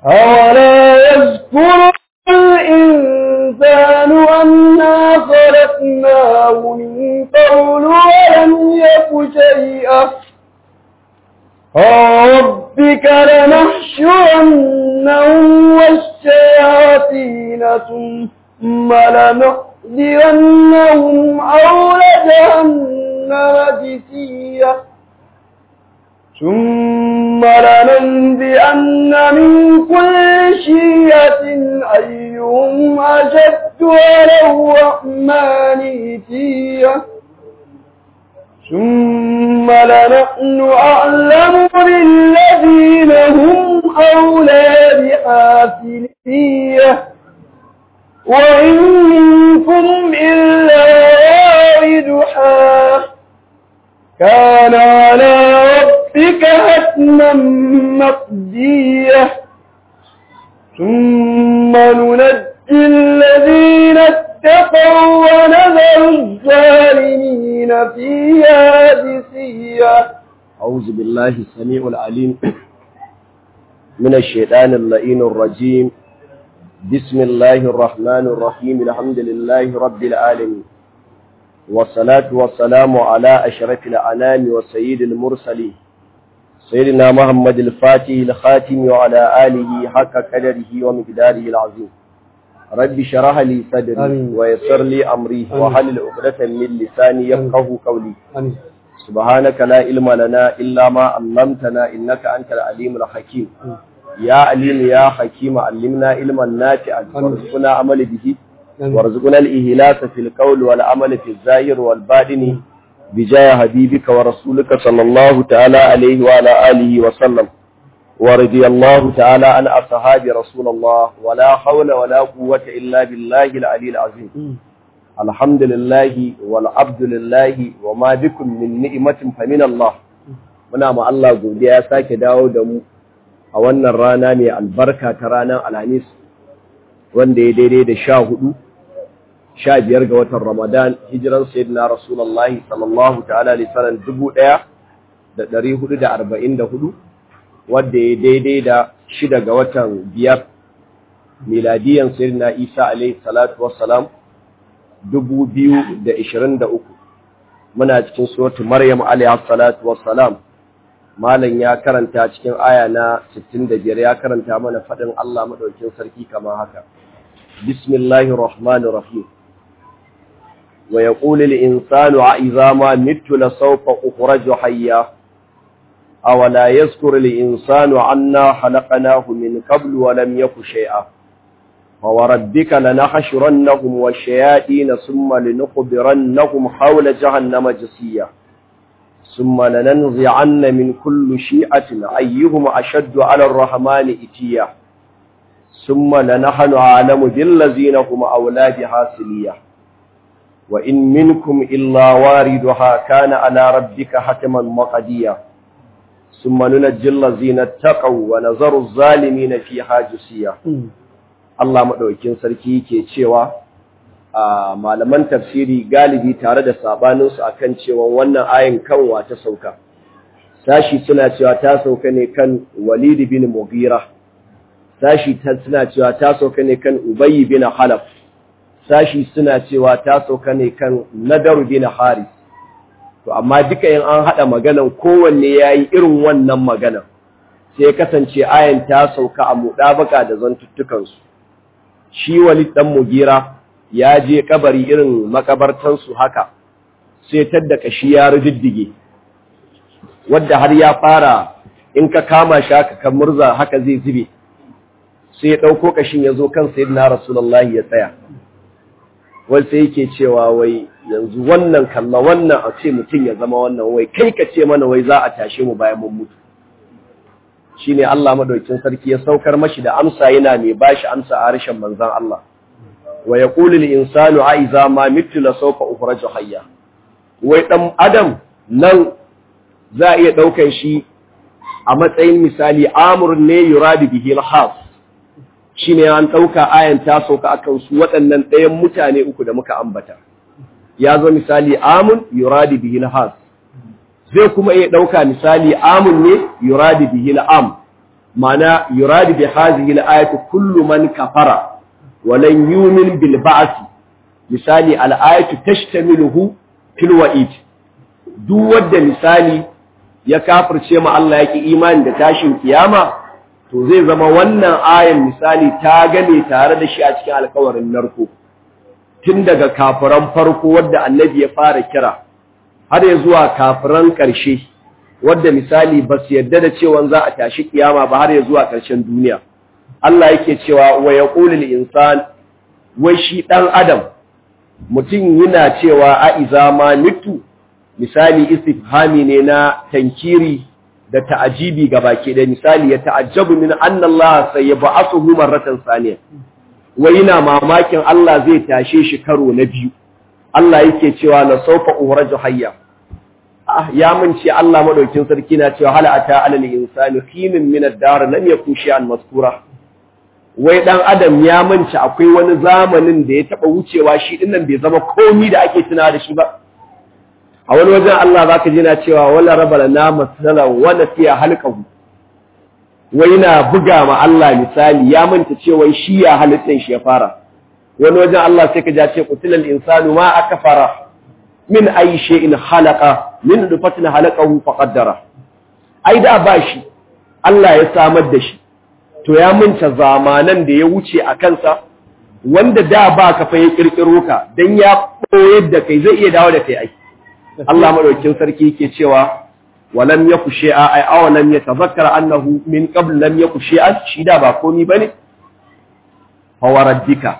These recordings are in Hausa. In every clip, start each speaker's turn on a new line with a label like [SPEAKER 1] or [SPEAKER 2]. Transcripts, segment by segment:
[SPEAKER 1] أولا يذكر الإنسان أنا خلقناه من قبل ولم يك شيئا ربك لنحشرنهم والشياطين ثم لنحذرنهم حول جهنم جثيا ثم لننبئن من كل شيئة أيهم أشد على الرحمن إتيا ثم لنحن أعلم بالذين هم أولى بحافلية وإن منكم إلا واردها كان على ربك حتما مقدية ثم ننجي الذين اتقوا ونذر الظالمين فيها جثيا
[SPEAKER 2] أعوذ بالله السميع العليم من الشيطان اللئين الرجيم بسم الله الرحمن الرحيم الحمد لله رب العالمين والصلاة والسلام على أشرف الأنام وسيد المرسلين سيدنا محمد الفاتح الخاتم وعلى آله حق قدره ومقداره العظيم رب شرح لي صدري
[SPEAKER 1] آمين.
[SPEAKER 2] ويسر لي أمري
[SPEAKER 1] آمين.
[SPEAKER 2] وحلل عقدة من لساني يفقه قولي
[SPEAKER 1] آمين
[SPEAKER 2] سبحانك لا علم لنا إلا ما علمتنا إنك أنت العليم الحكيم يا عليم يا حكيم علمنا علما نافعا
[SPEAKER 1] آمين.
[SPEAKER 2] وارزقنا عمل به
[SPEAKER 1] آمين.
[SPEAKER 2] وارزقنا الإهلاس في القول والعمل في الظاهر والباطن بجاه حبيبك ورسولك صلى الله تعالى عليه وعلى آله وسلم ورضي الله تعالى عن أصحاب رسول الله ولا حول ولا قوة إلا بالله العلي العظيم الحمد لله والعبد لله وما بكم من نعمة فمن الله muna ma Allah godiya ya sake dawo da mu a wannan rana mai albarka ta ranar Alhamis wanda ya daidai da sha hudu sha biyar ga watan Ramadan hijiran sayyidina Rasulullahi sallallahu ta'ala alaihi wasallam dubu ɗaya da ɗari hudu da arba'in da hudu wanda ya daidai da shida ga watan biyar miladiyan sayyidina Isa alaihi salatu wassalam dubu biyu da ishirin da uku muna cikin suratu Maryam alaihi salatu wassalam malam ya karanta cikin aya na 65 ya karanta mana fadin Allah madaukin sarki kamar haka bismillahir rahmanir rahim wa yaqulu lil insanu a idza ma mittu la sawfa ukhraju hayya aw la yazkuru lil insanu anna khalaqnahu min qablu wa lam yaku shay'a فوربك لنحشرنهم والشياطين ثم لنخبرنهم حول جهنم جسيا ثم لننزعن من كل شيعة أيهم أشد على الرحمن إتيا ثم لنحن أعلم بالذين هم أولاد حاسلية وإن منكم إلا واردها كان على ربك حتما مقديا ثم ننجي الذين اتقوا ونذر الظالمين فيها جسيا Allah maɗaukin sarki ke cewa a malaman tafsiri galibi tare da sabaninsu akan cewa wannan ayin kanwa ta sauka sashi suna cewa ta sauka ne kan Walid bin Mughira sashi suna cewa ta sauka ne kan Ubay bin Halaf sashi suna cewa ta sauka ne kan Nadar bin Haris to amma duka in an hada maganan kowanne yayi irin wannan maganan sai kasance ayin ta sauka a mudabaka da zantuttukansu shi walid dan mugira ya je kabari irin makabartansu haka sai tadda kashi ya riddige wadda har ya fara in ka kama shi haka kan murza haka zai zube sai ya dauko kashin ya zo kan sayyidina rasulullahi ya tsaya wai sai yake cewa wai yanzu wannan kalla wannan a ce mutum ya zama wannan wai kai ka ce mana wai za a tashe mu bayan mun mutu shine Allah madaukin sarki ya saukar mashi da amsa yana mai bashi amsa a harshen manzon Allah wa yaqulu lil insanu a iza ma mitu la sawfa ukhraju hayya wai dan adam nan za a iya daukan shi a matsayin misali amrun ne yuradu bihi al-khas shine an dauka ayan ta sauka akan su waɗannan ɗayan mutane uku da muka ambata ya zo misali amun yuradu bihi al-khas zai kuma iya ɗauka misali amun ne yuradi bihi am ma'ana yuradu bi hadhihi al-ayati kullu man kafara wa lan yu'min bil ba'th misali al-ayatu tashtamiluhu fil wa'id duk wanda misali ya kafirce ma Allah yake imani da tashin kiyama to zai zama wannan ayan misali ta gane tare da shi a cikin alkawarin narko tun daga kafiran farko wadda annabi ya fara kira har ya zuwa kafiran ƙarshe wadda misali ba su yadda da cewa za a tashi kiyama ba har ya zuwa ƙarshen duniya Allah yake cewa wa yaqulu lil insan wai shi dan adam mutum yana cewa a iza ma mitu misali istifhami ne na tankiri da ta'ajibi ga baki da misali ya ta'ajjabu min anna Allah sayyab'athuhu marratan saniya wai yana mamakin Allah zai tashe shi karo na biyu Allah yake cewa la sawfa uhraju hayya ah ya mun ce Allah madaukin sarki na cewa hal ata alal insani hinun min ad-dar lam yakun shay'an maskura wai dan adam ya mance akwai wani zamanin da ya taba wucewa shi dinnan bai zama komi da ake tunawa da shi ba a wani wajen Allah zaka ji na cewa wala rabala na masala wa nasiya halqahu wai na buga ma Allah misali ya manta cewa shi ya halittan shi ya fara wani wajen Allah sai ka ja ce qutilal insanu ma akfara min ayi shay'in khalaqa min dufatin halaqahu faqaddara ai da ba shi Allah ya samar da shi to ya manta zamanan da ya wuce a kansa wanda da ba ka fa ya kirkiro ka dan ya koyar da kai zai iya dawo da kai ai Allah madaukakin sarki yake cewa walam yaku shay'a ay aw lam yatazakkara annahu min qabl lam yaku shay'an shi da ba komi bane fa waraddika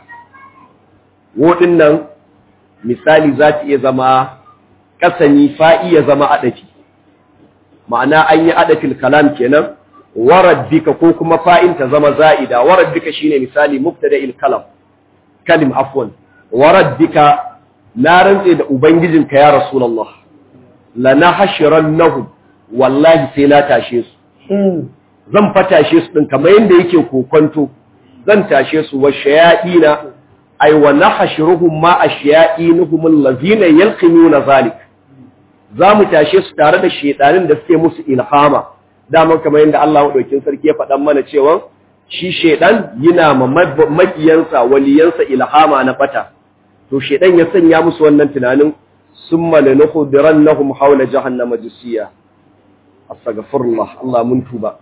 [SPEAKER 2] wodin nan misali za ta iya zama kasani fa'i ya zama adafi ma'ana an yi adafil kalam kenan waraddika ko kuma fa'in ta zama za'ida waraddika shine misali mubtada'il kalam kalim afwan waraddika na rantse da ubangijinka ya rasulullah lana hashirannahum wallahi sai na tashe su zan fatashe su din kamar yanda yake kokonto zan tashe su wa shayadina ay wa nahshuruhum ma ashya'inuhum allazina yalqinuna zalik zamu tashe su tare da shedanin da suke musu ilhama daman kamar yanda Allah madaukin sarki ya faɗan mana cewa shi shedan yana ma makiyansa waliyansa ilhama na fata to shedan ya sanya musu wannan tunanin summa lanukhdirannahum hawla jahannama jisiya astaghfirullah Allah mun tuba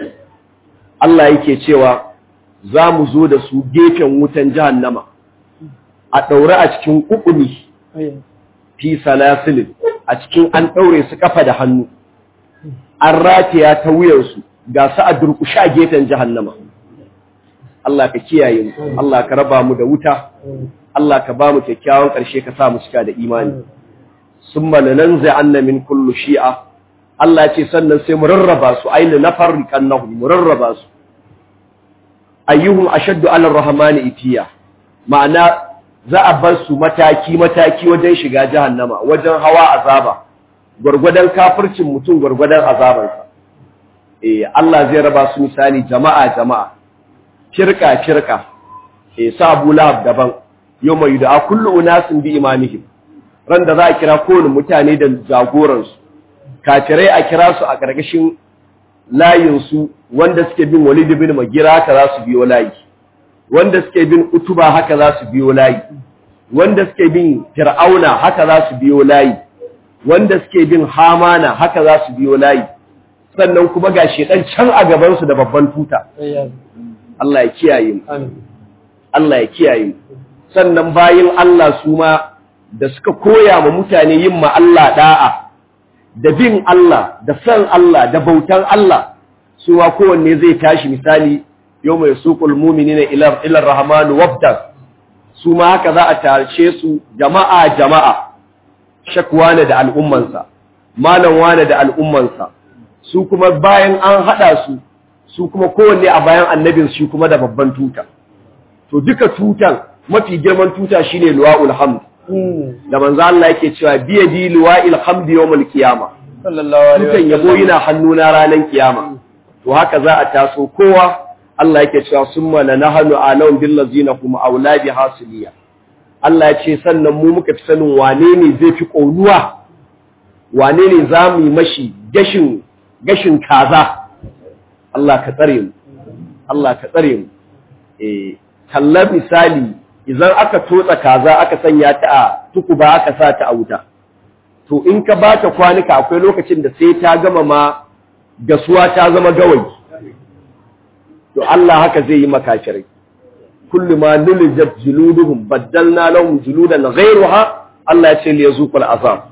[SPEAKER 2] Allah yake cewa za mu zo da su gefen wutan jahannama a daure a cikin kukuni fi salasilin a cikin an daure su kafa da hannu an ratiya ta wuyansu ga su a durkushe a gefen jahannama Allah ka kiyaye mu Allah ka raba mu da wuta Allah ka ba mu kyakkyawan ƙarshe ka sa mu cika da imani summa lananza anna min kullu shi'a Allah ce sannan sai mu rarraba su aina nafarriqannahum mu rarraba su ayyuhum ashaddu ala rahmani itiya ma'ana za a bar su mataki mataki wajen shiga jahannama wajen hawa azaba gurgudan kafircin mutum gurgudan azabansa eh Allah zai raba su misali jama'a jama'a firka firka eh sabu lahab daban yawma yud'a kullu unasin bi imamihim ran da za a kira kowane mutane da jagoransu kafirai a kira su a ƙarƙashin layinsu wanda suke bin walid bin magira haka za su biyo layi wanda suke bin utuba haka za su biyo layi wanda suke bin fir'auna haka za su biyo layi wanda suke bin hamana haka za su biyo layi sannan kuma ga shedan can a gabansu da babban tuta Allah ya kiyaye mu Allah ya kiyaye mu sannan bayin Allah su ma da suka koya ma mutane yin ma Allah da'a da bin Allah da san Allah da bautan Allah su ma kowanne zai tashi misali yau mai suƙul mumini na ilar rahamanu wabda su ma haka za a tashe su jama'a jama'a shakwane da al'ummansa malam wane da al'ummansa su kuma bayan an haɗa su su kuma kowanne a bayan annabin shi kuma da babban tuta to duka tutan mafi girman tuta shine luwa'ul hamd da manzo Allah yake cewa biyadi luwa'il hamd yawmal qiyama
[SPEAKER 1] sallallahu alaihi
[SPEAKER 2] tutan yabo yana hannuna ranar kiyama to haka za a taso kowa Allah yake cewa summa lanahnu alam bil ladzina hum auladi hasiliya Allah ya ce sannan mu muka fi sanin wane ne zai fi ƙaunuwa wane ne za mu yi mashi gashin gashin kaza Allah ka tsare mu Allah ka tsare mu eh kalla misali idan aka totsa kaza aka sanya ta a tukuba aka sa ta a wuta to in ka ba ta kwanuka akwai lokacin da sai ta gama ma gasuwa ta zama gawayi to Allah haka zai yi makafirai kullu ma nulijat juluduhum baddalna lahum juludan ghayruha Allah ya ce li yazuqul azab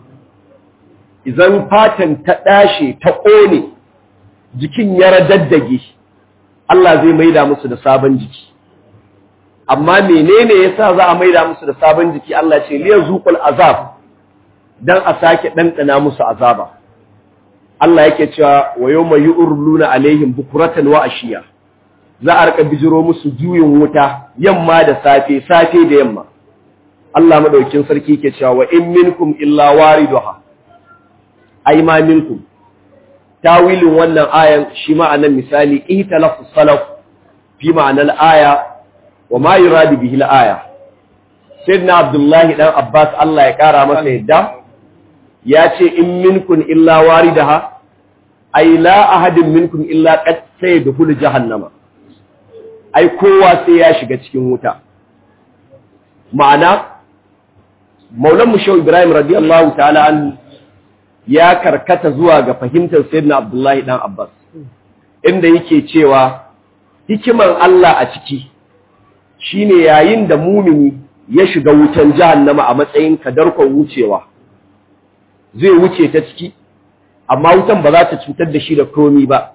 [SPEAKER 2] idan fatan ta dashe ta kone jikin ya radaddage Allah zai maida musu da sabon jiki amma menene yasa za a maida musu da sabon jiki Allah ya ce li yazuqul azab dan a sake dandana musu azaba Allah yake cewa wa yawma yu'ruluna alaihim bukuratan wa ashiya za a rika bijiro musu juyin wuta yamma da safe safe da yamma Allah madaukin sarki ke cewa wa in minkum illa wariduha ay ma minkum tawilin wannan ayan shi ma'anan misali ihtalafu salaf fi ma'anar aya wa ma yuradu bihi al-aya sayyidina abdullahi dan abbas Allah ya kara masa yadda ya ce in minkum illa waridaha ay la ahadin minkum illa qad sayadkhulu jahannama ai kowa sai ya shiga cikin wuta ma'ana maulan mushau ibrahim radiyallahu ta'ala an ya karkata zuwa ga fahimtar sayyidina abdullahi dan abbas inda yake cewa hikiman Allah a ciki shine yayin da mumini ya shiga wutan jahannama a matsayin kadarkon wucewa zai wuce ta ciki amma wutan ba za ta cutar da shi da komi ba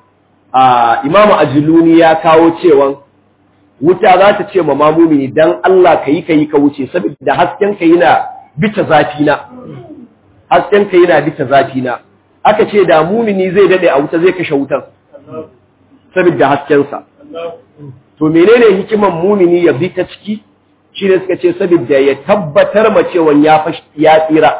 [SPEAKER 2] a imamu ajiluni ya kawo cewan wuta za ta ce ma mamumini dan Allah ka yi ka yi ka wuce saboda hasken ka yana bita zafi na hasken ka yana bita zafi na aka ce da mumini zai dade a wuta zai kashe wutan saboda hasken sa to menene hikiman mumini ya bi ta ciki shine suka ce saboda ya tabbatar ma cewa ya ya tsira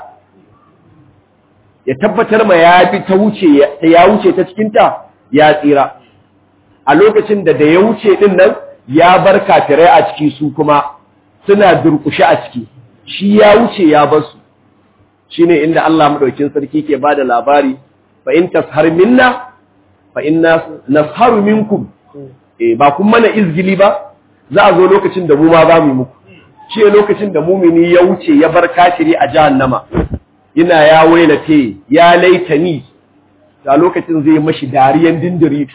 [SPEAKER 2] ya tabbatar ma ya bi ta wuce ya wuce ta cikin ta ya tsira a lokacin da da ya wuce din nan ya bar kafirai a ciki su kuma suna durkushe a ciki shi ya wuce ya bar su shine inda Allah madaukin sarki ke bada labari fa in tashar minna fa inna nasharu minkum eh ba kun mana izgili ba za a zo lokacin da mu ma za mu muku shi lokacin da mumini ya wuce ya bar kafiri a jahannama ina ya wailate ya laitani a lokacin zai mashi dariyan dindiritu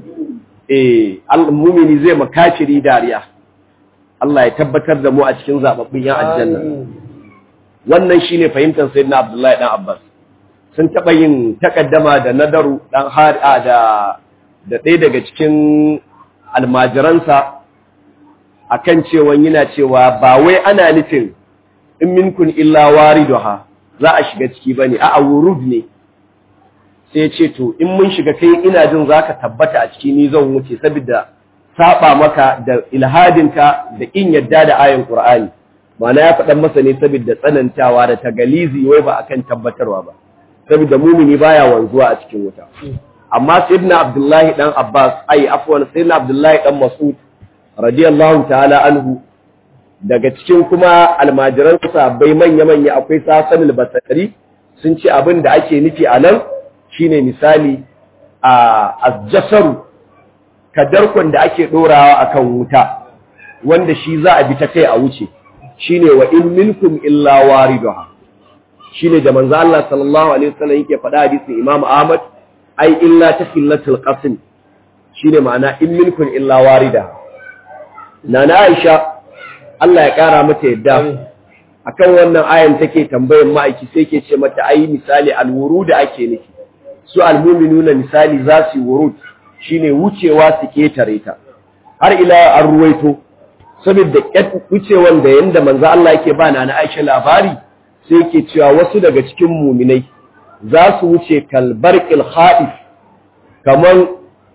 [SPEAKER 2] eh al-mumini zai makafiri dariya Allah ya tabbatar da mu a cikin zababbin yan aljanna wannan shine fahimtar sayyidina Abdullahi dan Abbas sun taba yin takaddama da nadaru dan hari'a da da ɗaya daga cikin almajiransa akan cewa yana cewa ba wai ana nufin in minkun illa wariduha za a shiga ciki bane a'a wurud ne sai ce to in mun shiga kai ina jin zaka tabbata a ciki ni zan wuce saboda saba maka da ilhadinka da in yadda da ayin Qur'ani ma'ana ya faɗan masa ne saboda tsanantawa da tagalizi wai ba akan tabbatarwa ba saboda mumini baya wanzuwa a cikin wuta amma sayyidina Abdullahi dan Abbas ai afwan sayyidina Abdullahi dan Mas'ud radiyallahu ta'ala anhu daga cikin kuma almajiran sahabbai manya-manya akwai Sasan al-Basri sun ce abin da ake nufi a nan shine misali a azjasaru kadarkon da ake dorawa akan wuta wanda shi za a bi ta kai a wuce shine wa in minkum illa wariduha shine da manzo Allah sallallahu alaihi wasallam yake faɗa hadisin Imam Ahmad ai illa tafillatul qasm shine ma'ana in minkum illa warida nana Aisha Allah ya kara mata yadda akan wannan ayan take tambayar ma'aiki sai ke ce mata ai misali alwurud ake nufi su almuminuna misali za su yi wurud shine wucewa su ketare ta har ila an ruwaito saboda wucewan da yanda manzo Allah yake ba na Aisha labari sai yake cewa wasu daga cikin muminai za su wuce kalbarqil khaif kaman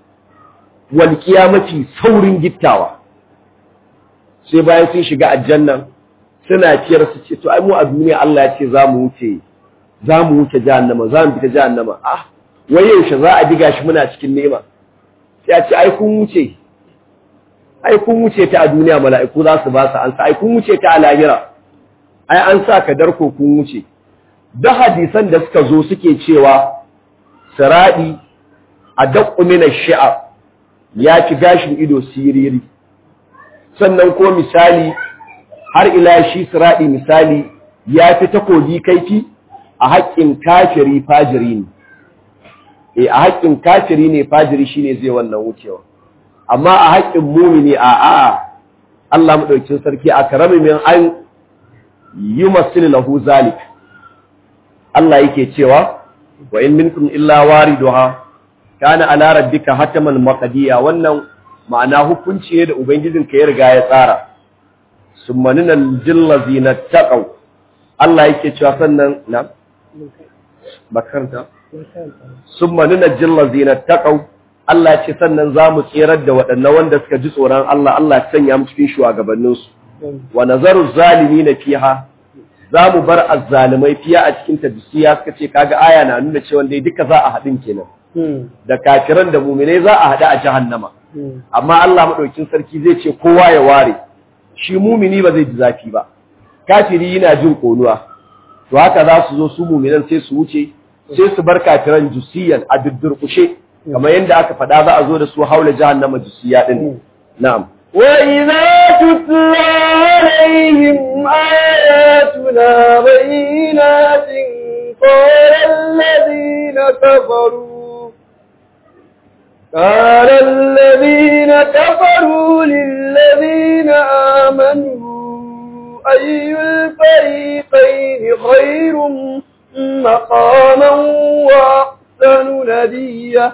[SPEAKER 2] walqiya mafi saurin gittawa sai bayan sun shiga aljanna suna ciyar su ce to ai mu a duniya Allah ya ce za mu wuce za mu wuce jahannama za mu fita jahannama ah wai yaushe za a diga shi muna cikin nema sai a ce ai kun wuce ai kun wuce ta a duniya mala'iku za su ba su an sa ai kun wuce ta a lahira ai an sa ka darko kun wuce da hadisan da suka zo suke cewa siradi adaqqu min ash-shi'r ya ci gashin ido siriri sannan ko misali har ila shi siradi misali ya fi takobi kaifi a haƙƙin kafiri fajiri ne e a haƙƙin kafiri ne fajiri shine zai wannan wucewa amma a haƙƙin mumini a a Allah madaukakin sarki a karami min an yumassil lahu zalik Allah yake cewa wa in minkum illa wariduha kana ala rabbika hataman maqdiya wannan ma'ana hukunci ne da ubangijinka ya riga ya tsara summanina jillazina taqaw Allah yake cewa sannan na bakarta summanina jillazina taqaw Allah ce sannan zamu tsirar da waɗannan wanda suka ji tsoron Allah Allah ya sanya mu cikin shugabanninsu wa nazaru zalimina fiha za mu bar azzalimai fiya a cikin tabbisiya suka ce kaga aya na nuna cewa dai duka za a haɗin kenan da kafiran da muminai za a haɗu a jahannama amma Allah madaukin sarki zai ce kowa ya ware shi mumini ba zai ji zafi ba kafiri yana jin konuwa to haka za su zo su muminan sai su wuce sai su bar kafiran jusiyan a duddurkushe kamar yadda aka faɗa za a zo da su haula jahannama jusiya din na'am
[SPEAKER 1] وإذا تتلى عليهم آياتنا بينات قال الذين كفروا قال الذين كفروا للذين آمنوا أي الفريقين خير مقاما وأحسن نديا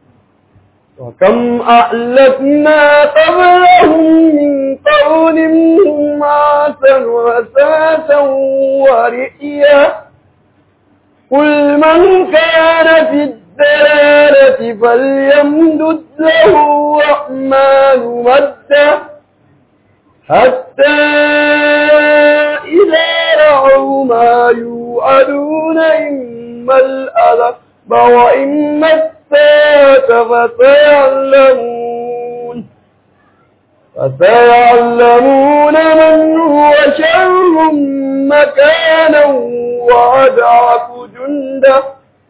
[SPEAKER 1] وكم أهلكنا قبلهم من قرن هم عاسا وساسا ورئيا قل من كان في الدلالة فليمدد له الرحمن مدا حتى إذا رأوا ما يوعدون إما الأذب وإما الساعة فسيعلمون فسيعلمون من هو شر مكانا وأضعف جندا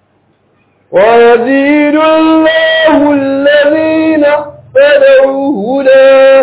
[SPEAKER 1] ويزيد الله الذين اهتدوا هدى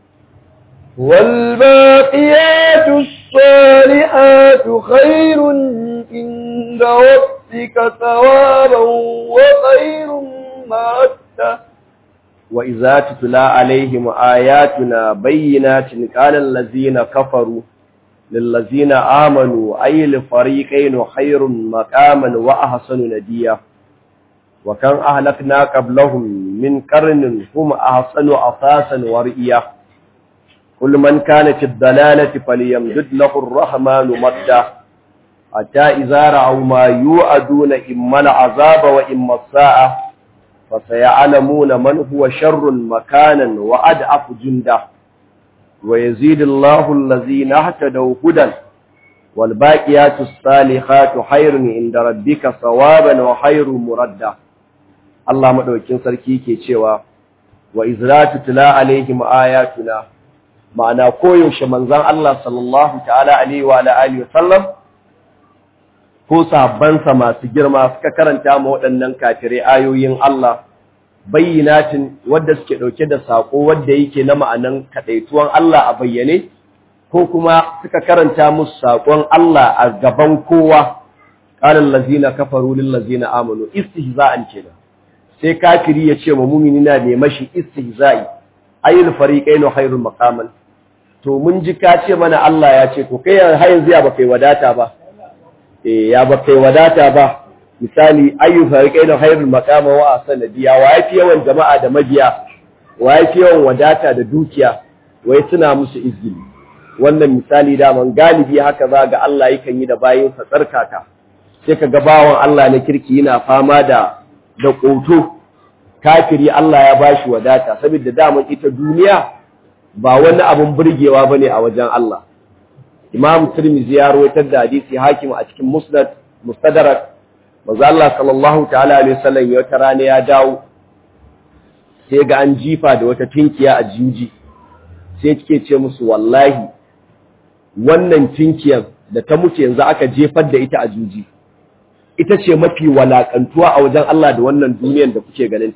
[SPEAKER 1] والباقيات الصالحات خير عند ربك ثوابا وخير مردا
[SPEAKER 2] وإذا تتلى عليهم آياتنا بينات قال الذين كفروا للذين آمنوا أي الفريقين خير مقاما وأحسن نديا وكان أهلكنا قبلهم من قرن هم أحسن أساسا ورئيا كل من كان في الضلالة فليمدد له الرحمن مدا حتى إذا رأوا ما يوعدون إما العذاب وإما الساعة فسيعلمون من هو شر مكانا وأدعف جندا ويزيد الله الذين اهتدوا هدى والباقيات الصالحات خير عند ربك ثوابا وخير مردا الله مدوكين sarki ke cewa wa izratu tula alaihim ayatuna ma'ana koyaushe manzon Allah sallallahu ta'ala alaihi wa alihi wa sallam ko sahabbansa masu girma suka karanta ma waɗannan kafirai ayoyin Allah bayyinatin wadda suke ɗauke da saƙo wadda yake na ma'anan kaɗaituwan Allah a bayyane ko kuma suka karanta musu saƙon Allah a gaban kowa ƙarin lazina kafaru lil lazina amanu istihza'an kenan sai kafiri ya ce ma mumini na ne mashi istihza'i ayyul fariqainu khairul maqaman to mun ji ka ce mana Allah ya ce to kai har yanzu ya ba kai wadata ba eh ya ba kai wadata ba misali ayyu fariqainu khairul maqama wa sanadiya wa yafi yawan jama'a da mabiya wa yafi yawan wadata da dukiya wai suna musu izgili wannan misali da man galibi haka za ga Allah yakan yi da bayin sa tsarkaka sai ka ga bawan Allah na kirki yana fama da da ƙoto kafiri Allah ya bashi wadata saboda daman ita duniya ba wani abun burgewa bane a wajen Allah Imam Tirmidhi ya rawaito da hadisi Hakim a cikin Musnad Mustadrak manzo Allah sallallahu ta'ala alaihi wasallam ya wata rana ya dawo sai ga an jifa da wata tinkiya a juji sai kike ce musu wallahi wannan tinkiyar da ta mutu yanzu aka jefar da ita a juji ita ce mafi walakantuwa a wajen Allah da wannan duniyar da kuke ganinta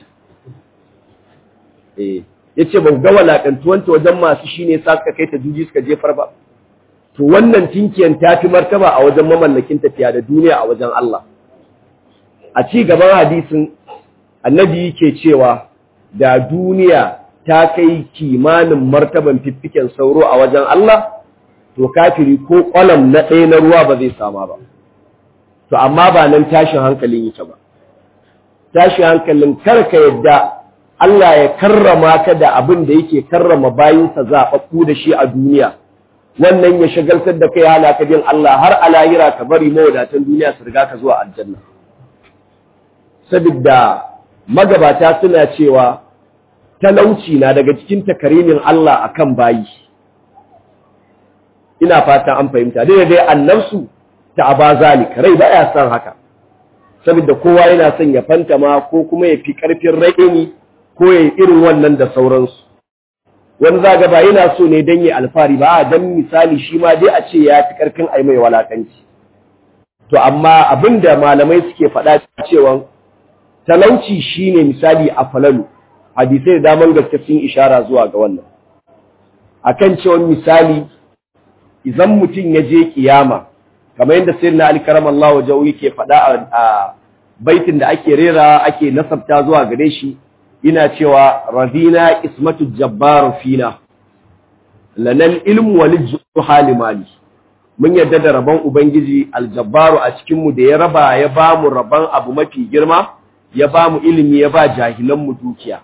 [SPEAKER 2] eh yace ba ga walakantuwanta wajen masu shine sa suka kai ta juji suka jefar ba to wannan tinkiyan ta fi martaba a wajen mamallakin tafiya da duniya a wajen Allah a ci gaban hadisin annabi yake cewa da duniya ta kai kimanin martaban fiffiken sauro a wajen Allah to kafiri ko kwalam na ɗaya na ruwa ba zai sama ba to amma ba nan tashin hankalin yake ba tashin hankalin karka yadda Allah ya karrama ka da abin da yake karrama bayinsa zaɓaɓɓu da shi a duniya wannan ya shagaltar da kai hana ka bin Allah har a lahira ka bari mawadatan duniya su riga ka zuwa aljanna saboda magabata suna cewa talauci na daga cikin takarimin Allah akan bayi ina fatan an fahimta dai dai annabsu ta abazalik rai baya son haka saboda kowa yana son ya fantama ko kuma ya fi karfin raini ko ya irin wannan da sauransu wani zaga ba yana so ne dan ya alfari ba dan misali shi ma dai a ce ya fi karfin ai mai walakanci to amma abinda malamai suke faɗa cewa talauci shine misali a falalu hadisai da daman gaske sun ishara zuwa ga wannan akan cewa misali idan mutum ya je kiyama kamar yadda sayyidina Ali karamallahu wajahu yake faɗa a baitin da ake rera ake nasabta zuwa gare shi ina cewa radina ismatu jabbar fina lanal ilmu wal juhali mali mun yadda da rabon ubangiji aljabbaru a cikin mu da ya raba ya ba mu rabon abu mafi girma ya ba mu ilimi ya ba jahilan mu dukiya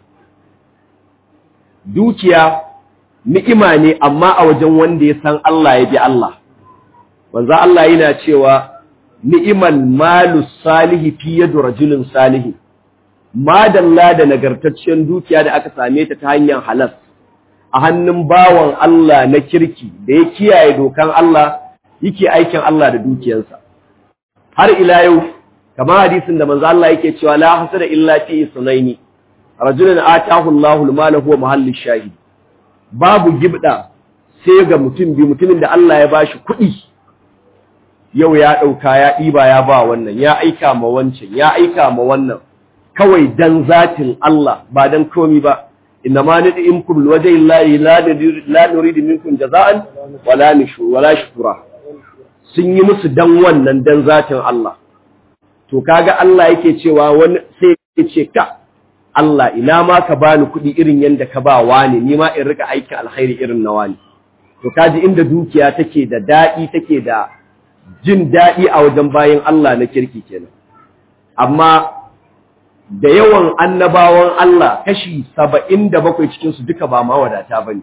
[SPEAKER 2] dukiya ni'ima ne amma a wajen wanda ya san Allah ya bi Allah wanzu Allah yana cewa ni'iman malu salihi fi yadu rajulin salihi madalla da nagartaccen dukiya da aka same ta ta hanyar halas a hannun bawan Allah na kirki da ya kiyaye dokan Allah yake aikin Allah da dukiyarsa har ila yau kamar hadisin da manzo Allah yake cewa la hasada illa fi isnaini rajulun atahu Allahu al-mala huwa mahallu shahid babu gibda sai ga mutum bi mutumin da Allah ya bashi kuɗi yau ya ɗauka ya ɗiba ya ba wannan ya aika ma wancan ya aika ma wannan kawai dan zatin Allah ba dan komi ba inna ma nid'imkum liwajhi llahi la nuridu minkum jaza'an wala nushur wala shukura sun yi musu dan wannan dan zatin Allah to kaga Allah yake cewa wani sai ya ce ka Allah ina ma ka bani kuɗi irin yanda ka ba wani ni ma in rika aikin alkhairi irin na wani to kaji inda dukiya take da daɗi take da jin daɗi a wajen bayan Allah na kirki kenan amma da yawan annabawan Allah kashi saba'in da bakwai cikinsu duka ba mawadata ba ne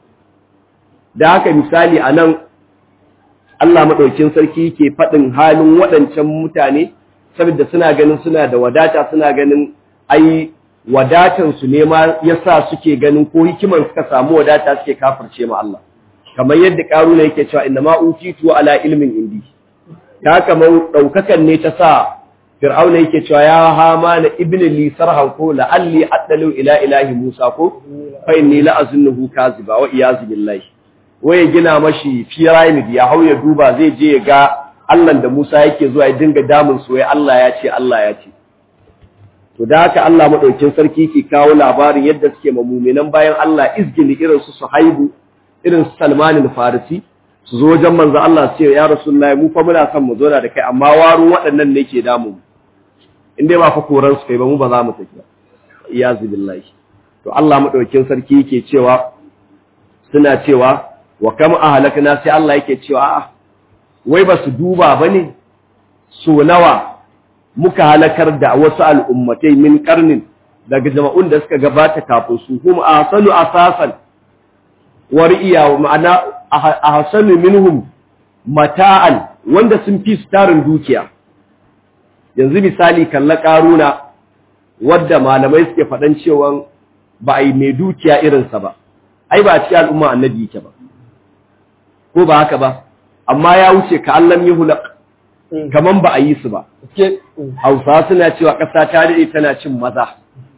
[SPEAKER 2] da haka misali a nan Allah maɗaukin sarki ke faɗin halin waɗancan mutane saboda suna ganin suna da wadata suna ganin ai wadatansu ne ma yasa suke ganin ko hikimar suka samu wadata suke kafirce ma Allah kamar yadda ƙaruna yake cewa inna ma utitu ala ilmin indi ta kamar ɗaukakan ne ta sa fir'auna yake cewa ya hama na ibn li sarhan ko la'alli addalu ila ilahi musa ko fa inni la azunnuhu kaziba wa iyazu billahi waye gina mashi pyramid ya hauya duba zai je ya ga Allah da Musa yake zuwa ya dinga damun su wai Allah ya ce Allah ya ce to da haka Allah madaukin sarki ke kawo labarin yadda suke mamuminan bayan Allah izgili irin su Suhaibu irin su Salman al-Farisi su zo wajen manzo Allah su ce ya Rasulullahi mu fa muna son mu zo da kai amma waru waɗannan ne ke damu in dai ba fa koran su kai ba mu ba za mu tafi ba iyazu billahi to Allah madaukin sarki yake cewa suna cewa wa kam ahlakna sai Allah yake cewa a'a wai ba su duba bane so nawa muka halakar da wasu al'ummatai min karnin daga jama'un da suka gabata kafin su kuma ahsanu asasan wari'iya ma'ana ahsanu minhum mata'an wanda sun fi su tarin dukiya yanzu misali kalla karuna wadda malamai suke faɗan cewa ba a yi mai dukiya irinsa ba ai ba a cikin al'umma annabi yake ba ko ba haka ba amma ya wuce ka allam yi hulak kaman ba a yi su ba hausa suna cewa ƙasa ta daɗe tana cin maza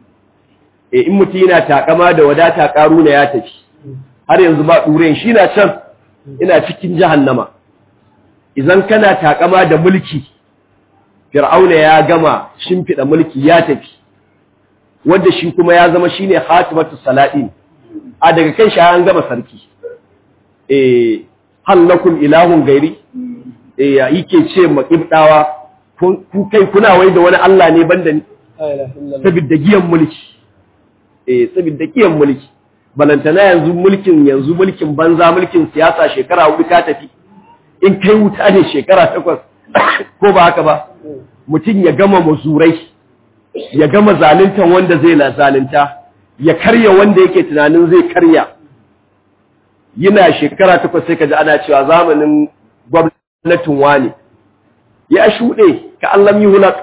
[SPEAKER 2] e in mutum yana takama da wadata karuna ya tafi har yanzu ba ɗuren shi na can ina cikin jahannama idan kana takama da mulki fir'auna ya gama shimfiɗa mulki ya tafi wanda shi kuma ya zama shine hatimatu salatin a daga kan shi an gama sarki eh hallakum ilahun gairi eh yake ce ma ibdawa ku kai kuna wai da wani Allah ne banda ni saboda giyan mulki eh saboda giyan mulki balantana yanzu mulkin yanzu mulkin banza mulkin siyasa shekara hudu ka tafi in kai wuta ne shekara takwas ko ba haka ba mutum ya gama mazurai ya gama zalunta wanda zai la zalunta ya karya wanda yake tunanin zai karya yana shekara takwas sai ka ji ana cewa zamanin gwamnatin wani ya shuɗe ka Allah yi hulak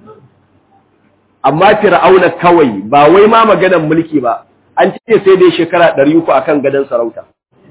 [SPEAKER 2] amma fir'auna kawai ba wai ma maganan mulki ba an ce sai dai shekara ɗari uku akan gadon sarauta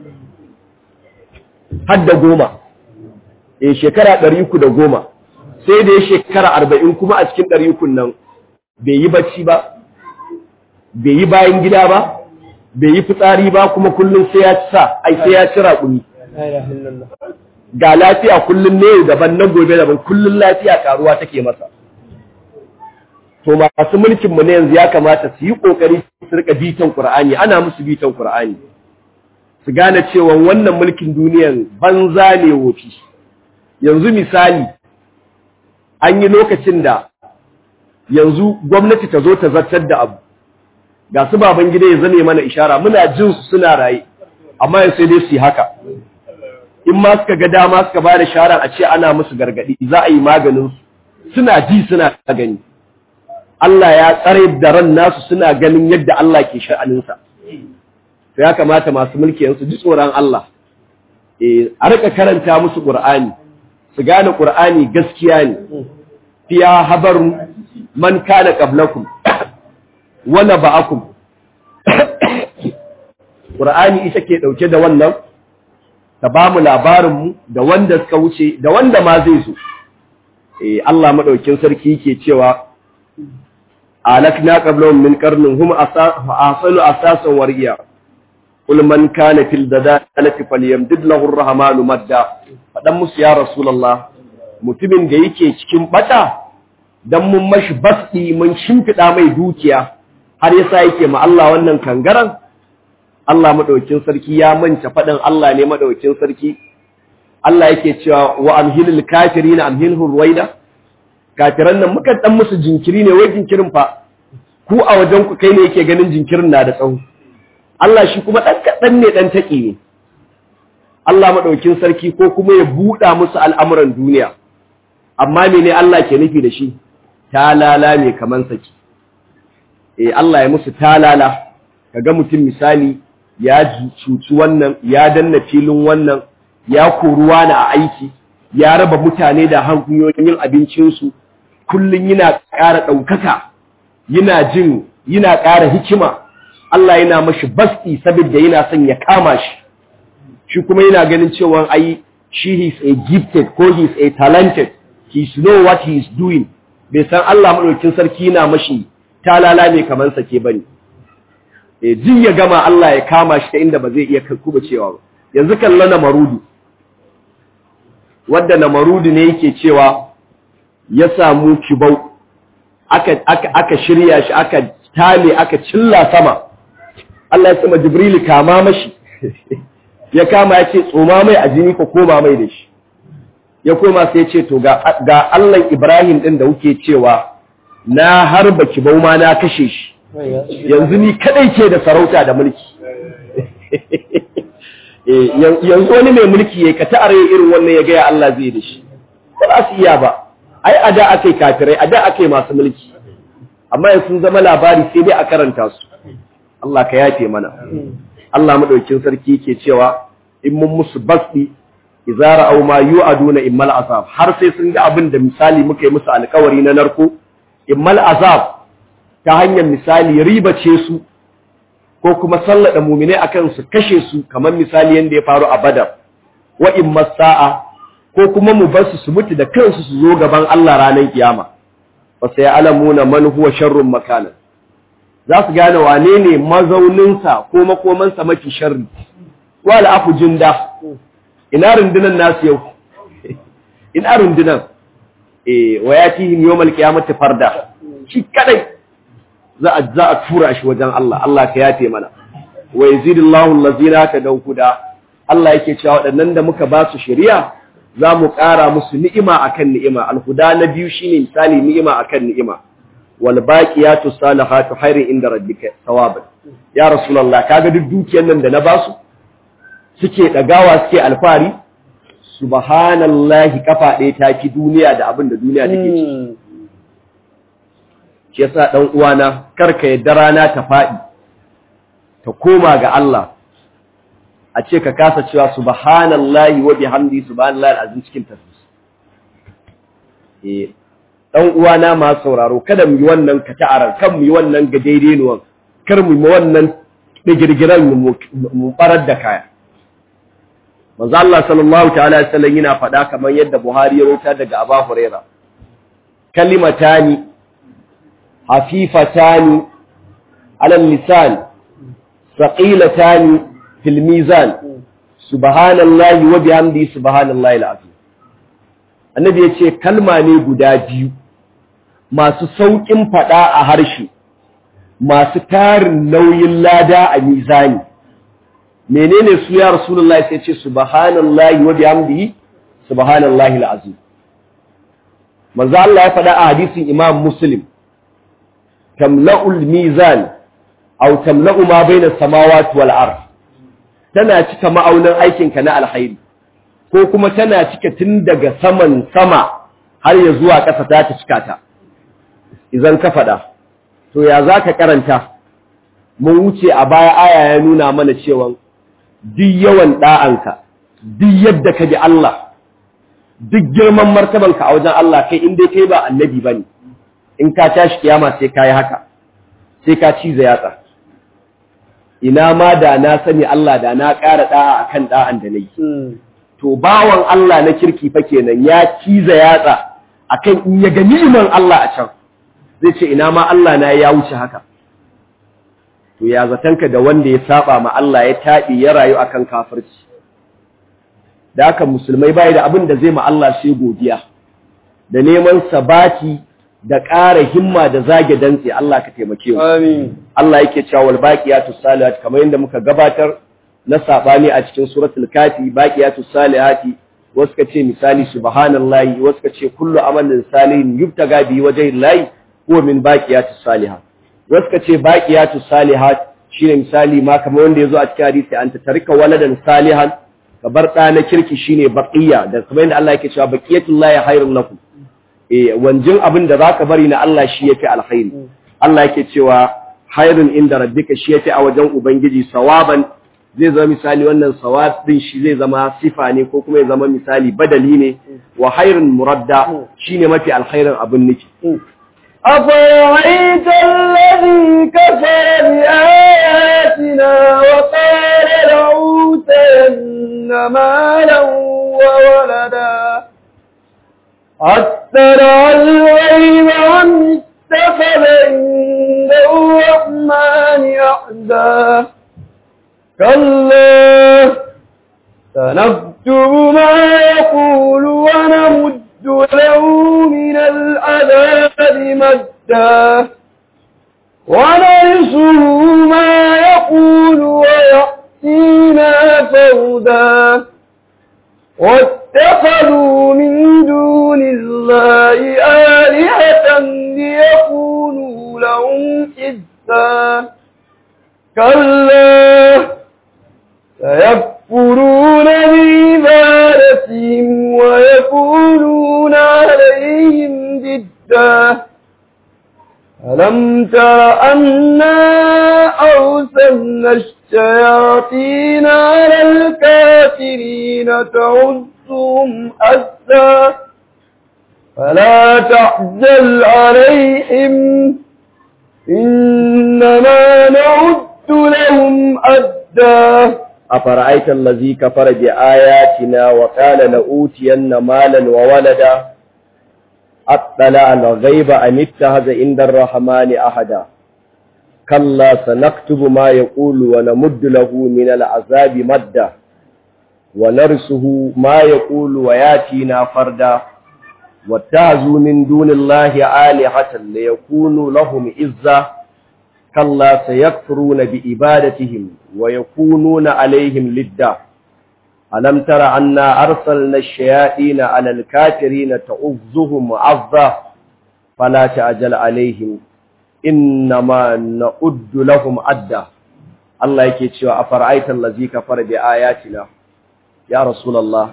[SPEAKER 2] har da goma eh shekara ɗari uku da goma sai dai shekara arba'in kuma a cikin ɗari ukun nan bai yi bacci ba bai yi bayan gida ba bai yi fitsari ba kuma kullum sai ya sa ai sai ya ci raƙumi ga lafiya kullum ne daban na gobe daban kullum lafiya karuwa take masa to masu mulkin mu ne yanzu ya kamata su yi kokari su rika bitan Qur'ani ana musu bitan Qur'ani su gane cewa wannan mulkin duniyan banza ne wofi yanzu misali an yi lokacin da yanzu gwamnati ta zo ta zartar da abu ga su baban gida ya zame mana ishara muna jin su suna raye amma yanzu sai dai su yi haka in ma suka ga dama suka ba da shara a ce ana musu gargadi za a yi maganin su suna ji suna gani Allah ya tsare da ran nasu suna ganin yadda Allah ke sha'aninsa to ya kamata masu mulki yansu ji tsoron Allah eh a rika karanta musu Qur'ani su gane Qur'ani gaskiya ne fiya habarun man kana qablakum wa naba'akum Qur'ani ita ke dauke da wannan ta ba mu labarin mu da wanda suka wuce da wanda ma zai zo eh Allah madaukin sarki yake cewa alakna qablahum min qarnin hum asanu asasan wariya qul man kana fil dadalati falyamdid lahu ar-rahmanu madda fadan musu ya rasulullah mutumin da yake cikin bata dan mun mashi basdi mun shimfida mai dukiya har yasa yake ma Allah wannan kangaran Allah madaukin sarki ya manta fadan Allah ne madaukin sarki Allah yake cewa wa amhilil kafirina amhilhu ruwaida kafiran nan muka dan musu jinkiri ne wai jinkirin fa ku a wajen ku kai ne yake ganin jinkirin na da tsawo Allah shi kuma dan kadan ne dan taki ne Allah madaukin sarki ko kuma ya buɗa musu al'amuran duniya amma mene Allah ke nufi da shi talala ne kaman saki eh Allah ya musu talala kaga mutum misali ya cuci wannan ya danna filin wannan ya koruwa na a aiki ya raba mutane da hanyoyin abincinsu kullum yana ƙara ɗaukaka yana jin yana ƙara hikima Allah yana mashi basti saboda yana son ya kama shi shi kuma yana ganin cewa ai shi is a gifted ko he is a talented he know what he is doing bai san Allah madaukin sarki yana mashi talala ne kamar sake bane eh jin ya gama Allah ya kama shi ta inda ba zai iya kuba cewa ba yanzu kallon na marudu wadda na marudu ne yake cewa ya samu kibau aka, aka, aka shirya shi aka tale aka cilla sama Allah ya sama jibril kama mashi ya kama ya ce tsoma mai a jini ko koma mai da shi ya koma sai ce to ga, ga Allah Ibrahim din da kuke cewa na harba kibau ma na kashe shi yanzu ni kadai ke da sarauta da mulki yanzu wani mai mulki ya ka ta'are irin wannan ya gaya Allah zai da shi ba za su iya ba ai a da aka yi kafirai a da aka yi masu mulki amma yanzu sun zama labari sai dai a karanta su Allah ka yafe mana Allah madaukin sarki ke cewa in mun musu basdi idza ra'aw ma yu'aduna immal azab har sai sun ga abin da misali muka yi musu alƙawari na narko immal azab ta hanyar misali ribace su ko kuma sallada muminai akan su kashe su kamar misali yanda ya faru a Badar wa in masa'a ko kuma mu bar su su mutu da kansu su zo gaban Allah ranar kiyama fa sai alamuna man huwa sharrun makana za su gane wane ne mazaunin sa ko makoman sa mafi sharri wala afu jinda ina rundunan nasu yau ina rundunan eh wa yatihim yawmal qiyamati farda shi kadai za a za a tura shi wajen Allah Allah ka yafe mana wa yazidullahu allazina tadaw huda Allah yake cewa waɗannan da muka ba su shari'a za mu ƙara musu ni'ima akan ni'ima alhuda na biyu shine misali ni'ima akan ni'ima wal baqiyatu salihatu khairin inda rabbika thawaban ya rasulullah kaga duk dukiyar nan da na ba su suke dagawa suke alfari subhanallahi kafa ɗaya ta ki duniya da abin da duniya take ciki shi yasa dan uwana karka yadda rana ta faɗi ta koma ga Allah a ce ka kasa cewa subhanallahi wa bihamdi subhanallahi alazim cikin tasbih eh dan uwana ma sauraro kada mu yi wannan kata'arar kan mu yi wannan ga daidai nuwan kar mu yi wannan digirgiran mu barar da kaya manzo Allah sallallahu ta'ala alaihi wasallam yana faɗa kamar yadda Buhari ya rawaita daga Abu Huraira kalimatani hafifatani ala lisan thaqilatani fil mizan subhanallahi wa bihamdihi subhanallahi alazim annabi yace kalma ne guda biyu masu saukin fada a harshe masu tarin nauyin lada a mizani menene su ya rasulullahi sai ce subhanallahi wa bihamdihi subhanallahi alazim manzo Allah ya fada a hadisin Imam Muslim tamla'ul mizan aw tamla'u ma bayna samawati wal ardh tana cika ma'aunin aikinka na alhairi ko kuma tana cika tun daga saman sama har ya zuwa ƙasa ta ta cika ta idan ka faɗa to ya za ka karanta mun wuce a baya aya ya nuna mana cewa duk yawan ɗa'anka duk yadda ka bi Allah duk girman martabanka a wajen Allah kai in dai kai ba annabi ba ne in ka tashi kiyama sai ka yi haka sai ka ciza yatsa ina ma da na sani Allah da na ƙara ɗa'a a kan ɗa'an da na yi. To, bawan Allah na kirki fa kenan ya ciza yatsa a kan in ya ga ni'iman Allah a can, zai ce ina ma Allah na ya wuce haka. To, ya zatanka da wanda ya saba ma Allah ya taɗi ya rayu a kan kafirci. Da haka musulmai bai da abin da zai ma Allah sai godiya, da neman sabati da ƙara himma da zage dantse Allah ka taimake mu.
[SPEAKER 1] Amin.
[SPEAKER 2] Allah yake cewa wal baqiyatus salihat kamar yadda muka gabatar na sabani a cikin suratul kafi baqiyatus salihati wasu ka ce misali subhanallahi wasu ka ce kullu amalin salihin yubtaga bi wajhillahi huwa min baqiyatus salihat wasu ka ce baqiyatus salihat shine misali ma kamar wanda yazo a cikin hadisi anta tarika waladan salihan ka bar ɗa na kirki shine baqiya da kamar yadda Allah yake cewa baqiyatullahi khairun lakum eh wanjin abin da zaka bari na Allah shi yafi alkhairi Allah yake cewa khairun inda rabbika shi yafi a wajen ubangiji sawaban zai zama misali wannan sawab din shi zai zama sifa ne ko kuma ya zama misali badali ne wa khairun muradda shine mafi alkhairin abin niki
[SPEAKER 1] أفرأيت الذي كفر بآياتنا وقال لأوتين مالا وولدا أترى الغيب عن اتخذ عند الرحمن أحدا كلا سنكتب ما يقول ونمد له من العذاب مدا ونرسه ما يقول ويأتينا فردا واتخذوا من دون الله آلهة ليكونوا لهم حزا كلا سيكفرون بعبادتهم ويكونون عليهم ضدا ألم تر أنا أرسلنا الشياطين على الكافرين تعزهم أزا فلا تعجل عليهم إنما نعد لهم أدا
[SPEAKER 2] أفرأيت الذي كفر بآياتنا وقال لأوتين مالا وولدا أطلع الغيب أم اتخذ عند الرحمن أحدا كلا سنكتب ما يقول ونمد له من العذاب مدا ونرسه ما يقول وياتينا فردا wattazu min dunillahi alihatan la yakunu lahum izza kalla sayakfuruna bi ibadatihim wa yakununa alaihim lidda alam tara anna arsalna ash-shayatin 'ala al-kafirin ta'uzzuhum 'azza fala ta'jal alaihim innama na'uddu lahum adda Allah yake cewa afara'aita allazi kafara bi ayatina ya rasulullah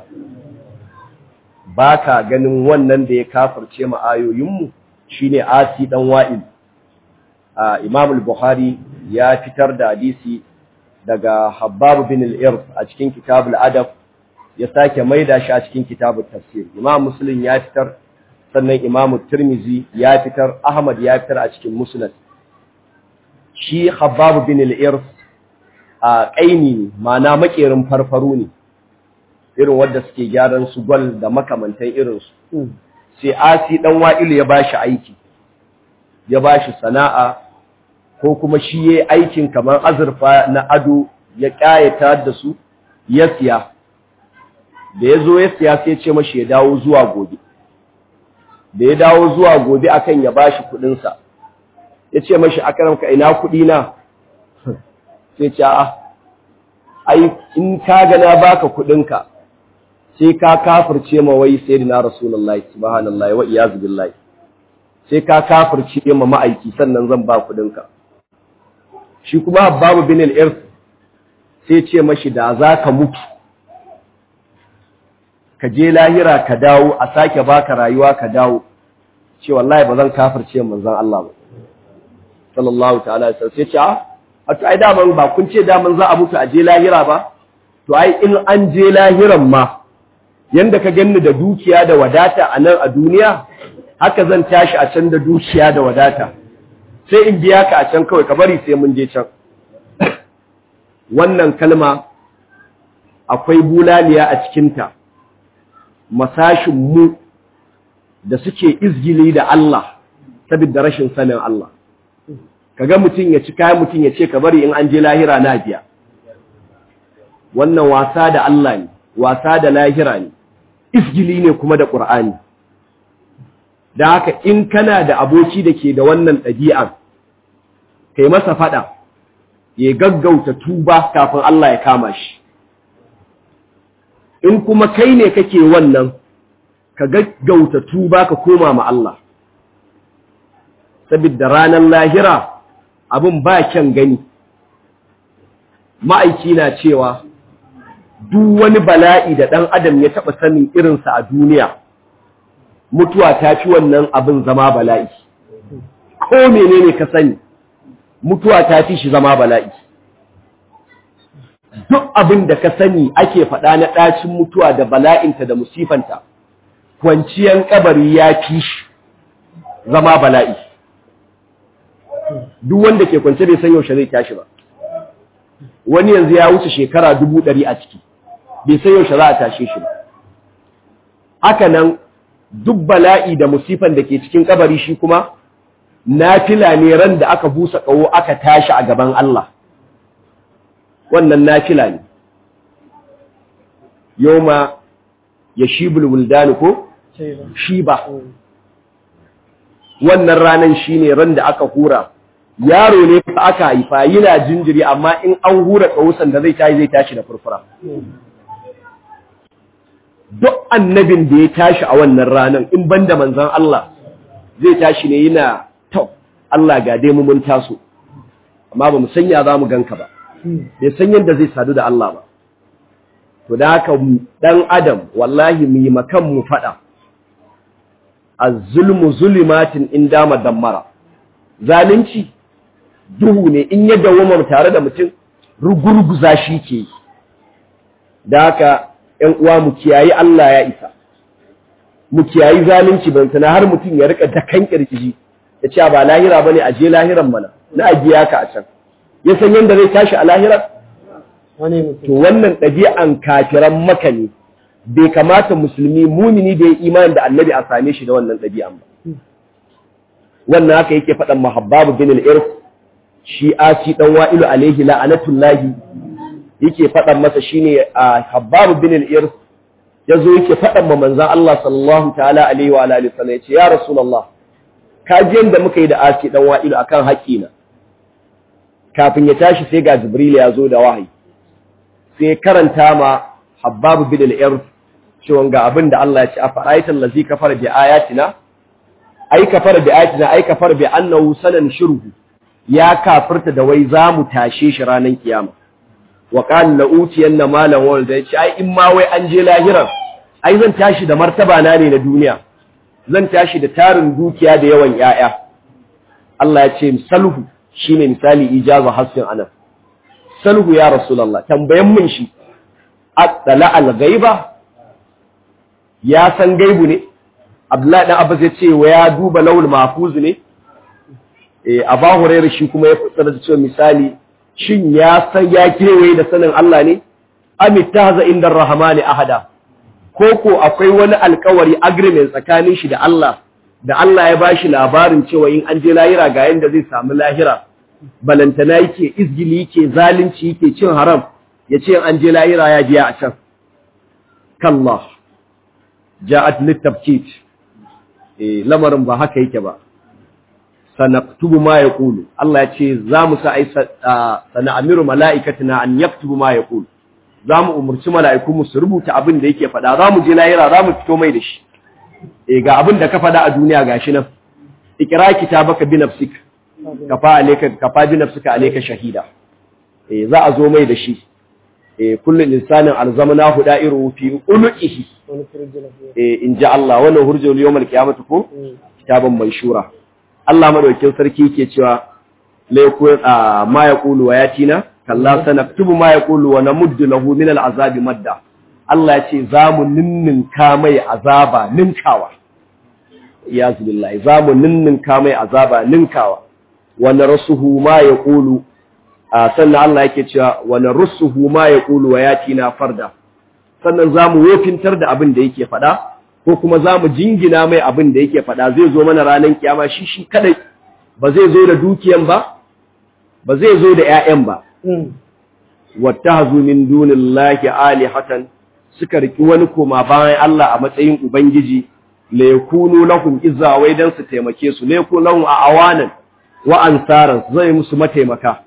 [SPEAKER 2] baka ganin wannan da ya kafirce mu ayoyinmu shine asi dan wa'il a Imam al-Bukhari ya fitar da hadisi daga Habbab bin al-Irth a cikin kitabul adab ya sake maida shi a cikin kitabut tafsir Imam Muslim ya fitar sannan Imam Tirmizi ya fitar Ahmad ya fitar a cikin Musnad shi Habbab bin al-Irth a kaini ma'ana makerin farfaru ne irin wanda suke gyaran su gwal da makamantan irin su sai Asi dan Wa'ilu ya bashi aiki ya bashi sana'a ko kuma shi yayi aikin kamar azurfa na ado ya kayata da su ya siya da yazo ya siya sai ya ce mashi ya dawo zuwa gobe da ya dawo zuwa gobe akan ya bashi kudin sa yace mashi akaramka ina kudi na sai ce a ai in ka ga na baka kudin ka sai ka kafirce ma wai sayyidina rasulullahi subhanallahi wa iyaz billahi sai ka kafirce ma ma'aiki sannan zan ba kudin ka shi kuma babu bin al-irth sai ce mashi da zaka mutu ka je lahira ka dawo a sake baka rayuwa ka dawo ce wallahi ba zan kafirce manzon Allah ba sallallahu ta'ala alaihi wasallam sai ce a to ai daman ba kun ce daman za a mutu a je lahira ba to ai in an je lahiran ma yanda ka ganni da dukiya da wadata a nan a duniya haka zan tashi a can da dukiya da wadata sai in biya ka a can kawai ka bari sai mun je can wannan kalma akwai bulaliya a cikinta masashin mu da suke izgili da Allah saboda rashin sanin Allah kaga mutum ya ci kayan mutum ya ce ka bari in an je lahira na biya wannan wasa da Allah ne wasa da lahira ne isgili ne kuma da ƙur'ani da haka in kana da aboki da ke da wannan ɗabi'an kai masa faɗa ya gaggauta tuba kafin Allah ya kama shi in kuma kai ne kake wannan ka gaggauta tuba ka koma ma Allah saboda ranar lahira abin ba kyan gani ma'aiki na cewa duk wani bala'i da ɗan adam ya taɓa sanin irinsa a duniya mutuwa ta fi wannan abin zama bala'i ko menene ka sani mutuwa ta fi shi zama bala'i duk abin da ka sani ake faɗa na ɗacin mutuwa da bala'inta da musifanta kwanciyan kabari ya fi shi zama bala'i duk wanda ke kwance bai san yaushe zai tashi ba wani yanzu ya wuce shekara dubu ɗari a ciki bai san yaushe za a tashe shi ba haka nan duk bala'i da musifan da ke cikin kabari shi kuma nafila ne ran da aka busa ƙaho aka tashi a gaban Allah wannan nafila ne yoma ya shibul wuldani ko shi ba wannan ranan shine ran da aka hura yaro ne fa aka haifa yana jinjiri amma in an hura kawusan da zai tashi zai tashi da furfura duk annabin da ya tashi a wannan ranan in banda manzon Allah zai tashi ne yana to Allah ga dai mu mun taso amma ba mu sanya za mu ganka ba bai san yadda zai sadu da Allah ba to da haka dan adam wallahi mu yi makan mu fada az-zulmu zulumatin in dama dammara zalunci duhu ne in ya dawoma tare da mutum rugurguza shi ke da haka ‘yan uwa mu kiyayi Allah ya isa mu kiyayi zalunci bantana har mutum ya rika dakan kirkiji ya ce ba lahira bane a je lahiran mana na ajiya ka a can ya san yadda zai tashi a lahirar to wannan ɗabi'an kafiran maka ne bai kamata musulmi mumini da ya imani da annabi a same shi da wannan ɗabi'an ba wannan haka yake faɗan mahabbabu bin al-irf shi asi dan wa'ilu alaihi la'anatullahi yake faɗan masa shine a habbabu bin al-irf ya zo yake faɗan ma manzan Allah sallallahu ta'ala alaihi wa alihi sallam ya ce ya rasulullah ka ji yanda muka yi da asi dan wa'ilu akan haƙina kafin ya tashi sai ga jibril ya zo da wahayi sai karanta ma habbab bin al-ird cewa ga abin da Allah ya ce a fara'aita allazi kafara bi ayatina ai kafara bi ayatina ai kafara bi annahu sanan shirhu ya kafirta da wai za mu tashe shi ranar kiyama wa qala la utiyanna malan walda yace ai in ma wai an je lahiran ai zan tashi da martaba na ne na duniya zan tashi da tarin dukiya da yawan yaya Allah ya ce salhu shine misali ijaza hasin anan salhu ya rasulullah tambayan mun shi attala al-ghaiba ya san gaibu ne Abdullahi dan Abbas ya ce wa ya duba lawul mahfuz ne eh Abu Hurairah shi kuma ya fassara da cewa misali shin ya san ya kewaye da sanin Allah ne amittaza inda rahmani ahada ko ko akwai wani alkawari agreement tsakanin shi da Allah da Allah ya bashi labarin cewa in an je lahira ga yanda zai samu lahira balantana yake izgili yake zalunci yake cin haram yace an je lahira ya biya a can kallah ja'at litabkit eh lamarin ba haka yake ba sanaktubu ma yaqulu Allah ya ce za mu sa ai sana'amiru mala'ikatina an yaktubu ma yaqulu za mu umurci mala'iku mu su rubuta abin da yake faɗa za mu je lahira za mu fito mai da shi eh ga abin da ka faɗa a duniya gashi nan ikra kitabaka bi nafsik kafa alayka kafa bi nafsika alayka shahida eh za a zo mai da shi eh kullu insanin alzamnahu da'iru fi uluqihi eh in ja Allah wannan hurjul yawmal qiyamati ko kitaban manshura Allah madaukakin sarki yake cewa la yakun ma yaqulu wa yatina kalla sanaktubu ma yaqulu wa namuddu lahu min al'azabi madda Allah ya ce zamu ninninka mai azaba ninkawa iyaz billahi zamu ninninka mai azaba ninkawa wa narsuhu ma yaqulu sannan Allah yake cewa wa narsuhu ma yaqulu wa yatina farda sannan zamu wofintar da abin da yake faɗa ko kuma zamu jingina mai abin da yake faɗa zai zo mana ranar kiyama shi shi kadai ba zai zo da dukiyan ba ba zai zo da ƴaƴan ba wattahazu min dunillahi alihatan suka riki wani koma bayan Allah a matsayin ubangiji la yakunu lahum izza wai dan su taimake su la yakunu lahum awanan wa ansaran zai musu mataimaka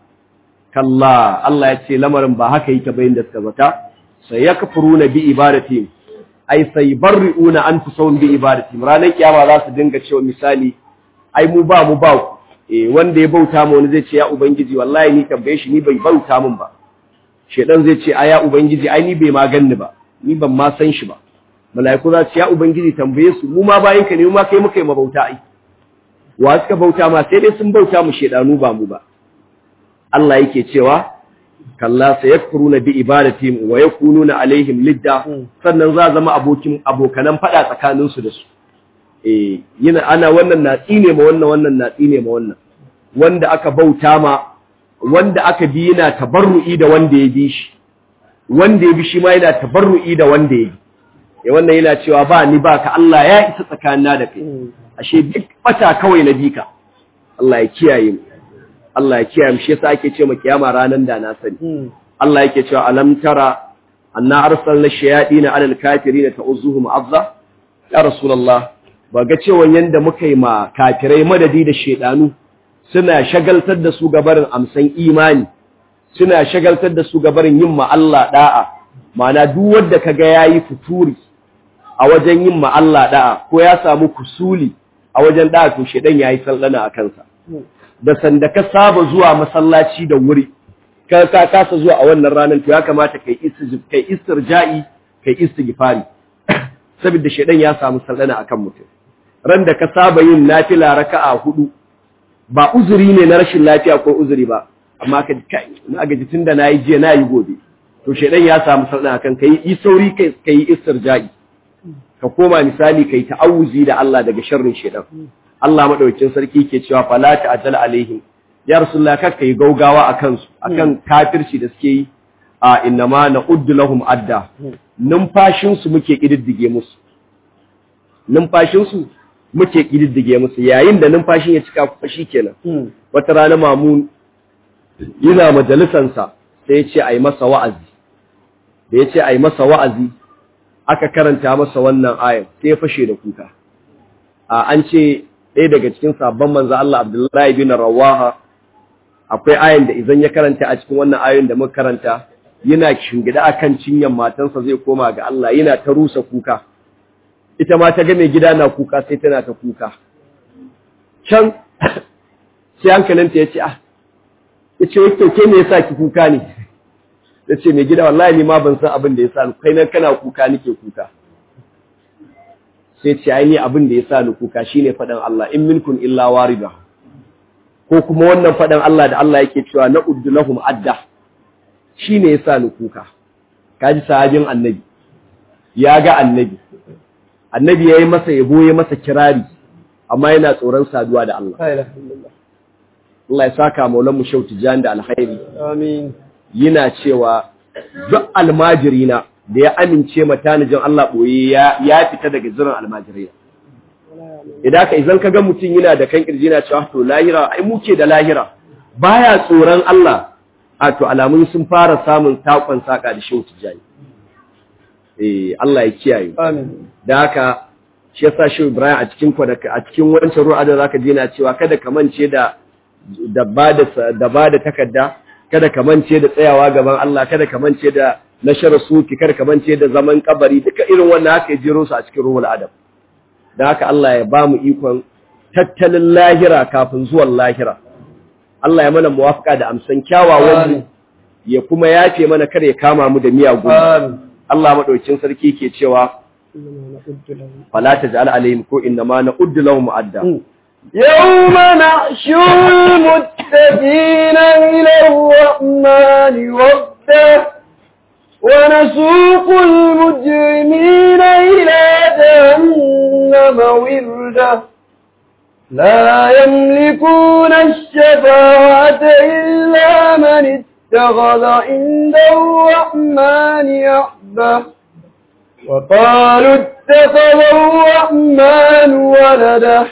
[SPEAKER 2] kalla Allah ya ce lamarin ba haka yake bayin da suka zata sai yakfuruna bi ibadatihim ai sai barriuna anfusahum bi ibadatihim ranar kiyama za su dinga cewa misali ai mu ba mu ba ku eh wanda ya bauta mu wani zai ce ya ubangiji wallahi ni tambaye shi ni bai bauta min ba shedan zai ce aya ubangiji ai ni bai ma ganni ba ni ban ma san shi ba mala'iku za su ya ubangiji tambaye su mu ma bayin ka ne mu ma kai muka yi mabauta ai wa suka bauta ma sai dai sun bauta mu shedanu ba mu ba Allah yake cewa kalla sayakfuruna bi ibadatihim wa yakununa alaihim lidda sannan za zama abokin abokanan fada tsakanin su da su eh yana ana wannan na tsine ma wannan wannan na tsine ma wannan wanda aka bauta ma wanda aka bi yana tabarru'i da wanda ya bi shi wanda ya bi shi ma yana tabarru'i da wanda ya bi ya wannan yana cewa ba ni ba ka Allah ya isa tsakanina da kai ashe duk bata kawai na bika Allah ya kiyaye mu Allah ya kiyaye mu shi yasa ake cewa kiyama ranan da na sani Allah yake cewa alam tara anna arsalna shayatin ala alkafirin ta'uzuhum azza ya rasulullah ba ga cewa yanda muka yi ma kafirai madadi da shedanu suna shagaltar da su gabarin amsan imani suna shagaltar da su gabarin yin ma Allah da'a ma'ana duk wanda kaga yayi futuri a wajen yin ma Allah da'a ko ya samu kusuli a wajen da'a to shedan yayi sallana a kansa da sanda ka saba zuwa masallaci da wuri ka ka kasa zuwa a wannan ranar to ya kamata kai istijib kai istirja'i kai istighfari saboda shedan ya samu sallana akan mutum ran da ka saba yin nafila raka'a hudu ba uzuri ne na rashin lafiya ko uzuri ba amma ka kai na gaji tunda nayi jiya nayi gobe to shedan ya samu sallana akan kai yi sauri kai kai istirja'i ka koma misali kai ta'awuzi da Allah daga sharrin shedan Allah madaukakin sarki ke cewa fala ta'jal alaihim ya rasulullah kakka yi gaugawa akan su akan kafirci da suke yi a innama na'uddu lahum adda numfashin su muke kididdige musu numfashin su muke kididdige musu yayin da numfashin ya cika kuma shikenan wata rana mamun yana majalisan sa sai ya ce ai masa wa'azi da ya ce ai masa wa'azi aka karanta masa wannan ayan sai ya fashe da kuka a an ce ɗaya daga cikin sabon manzo Allah Abdullahi bin Rawaha akwai ayan da idan ya karanta a cikin wannan ayoyin da muka karanta yana shingida akan cinyan matansa zai koma ga Allah yana ta rusa kuka ita ma ta ga mai gida na kuka sai tana ta kuka can sai hankalinta ya ce ah ya ce wai ke me yasa ki kuka ne ya ce mai gida wallahi ni ma ban san abin da ya sa kai nan kana kuka nake kuka sai ce ai ni abin da ya sa ni kuka shine faɗan Allah in minkum illa warida ko kuma wannan faɗan Allah da Allah yake cewa na uddu lahum adda shine ya sa ni kuka kaji sahabin annabi ya ga annabi annabi yayi masa yabo ya masa kirari amma yana tsoron saduwa da Allah Allah ya saka maulan mu shauti jan da alkhairi
[SPEAKER 1] Amin.
[SPEAKER 2] yana cewa duk almajirina da ya amince matanijin Allah boye ya ya fita daga zirin almajirai idan ka idan kaga mutum yana da kan kirji yana cewa to lahira ai muke da lahira baya tsoron Allah a to alamun sun fara samun takon saka da shauti jani eh Allah ya kiyaye
[SPEAKER 1] Amin.
[SPEAKER 2] da haka shi yasa shi Ibrahim a cikin kwadaka a cikin wancan ruwa da zaka ji na cewa kada ka mance da da bada da bada takarda kada ka mance da tsayawa gaban Allah kada ka mance da nashar suki kada ka mance da zaman kabari duka irin wannan haka ya jiro su a cikin ruhul adab da haka Allah ya bamu ikon tattalin lahira kafin zuwan lahira Allah ya mana muwafaka da amsan kyawawan mu ya kuma yafe mana kar ya kama mu da miyagun
[SPEAKER 1] Amin.
[SPEAKER 2] Allah madaukin sarki ke cewa fala taj'al alaihim ko inna ma na'uddu lahum adda
[SPEAKER 1] يوم نحشر المتقين إلى الرحمن وفدا ونسوق المجرمين إلى جهنم وردا لا يملكون الشفاعة إلا من اتخذ عند الرحمن عهدا وقالوا اتخذ الرحمن ولده